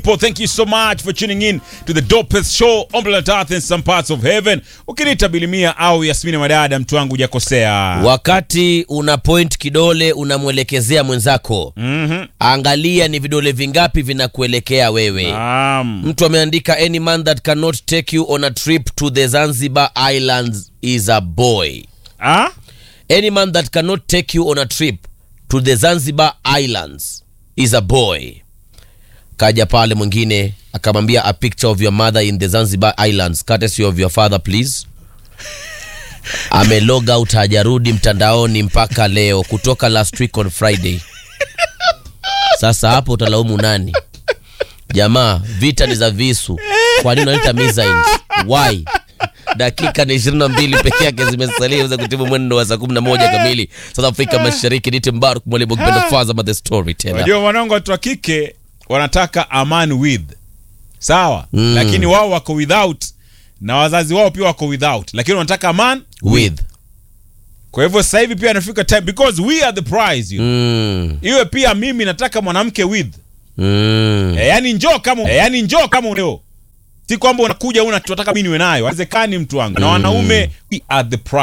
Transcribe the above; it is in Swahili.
Paul, thank you so much for tuning in to the dopest show on planet Earth in some parts of heaven. Ukiniita Bilimia au Yasmini Madada, mtu wangu hujakosea. Wakati una point kidole unamwelekezea mwenzako, Mhm. angalia ni vidole vingapi vinakuelekea wewe. Naam. Mtu ameandika any man that cannot take you on a trip to the Zanzibar Islands is a boy. Ah? Any man that cannot take you on a trip to the Zanzibar Islands is a boy. Kaja pale mwingine akamwambia a picture of your mother in the Zanzibar Islands courtesy of your father please. Amelog out hajarudi mtandaoni mpaka leo kutoka last week on Friday. Sasa hapo utalaumu nani? Jamaa, vita ni za visu. Kwa nini unaleta missiles? Why? dakika ni 22 peke yake zimesalia iweze kutibu mwendo wa saa 11 kamili South Afrika Mashariki. Nite Mbaruk mwalimu kipenda Fazama the story tena. Unajua wanangu watu wa kike wanataka aman with. Sawa? Mm. Lakini wao wako without na wazazi wao pia wako without. Lakini wanataka aman With. Kwa hivyo sasa hivi pia inafika time because we are the prize. You. Mm. Iwe pia mimi nataka mwanamke with. Mm. E, yani njoo kama e, yani njoo kama uneo. Si kwamba unakuja una tunataka mimi niwe nayo. Haiwezekani mtu wangu. Na wanaume we are the prize.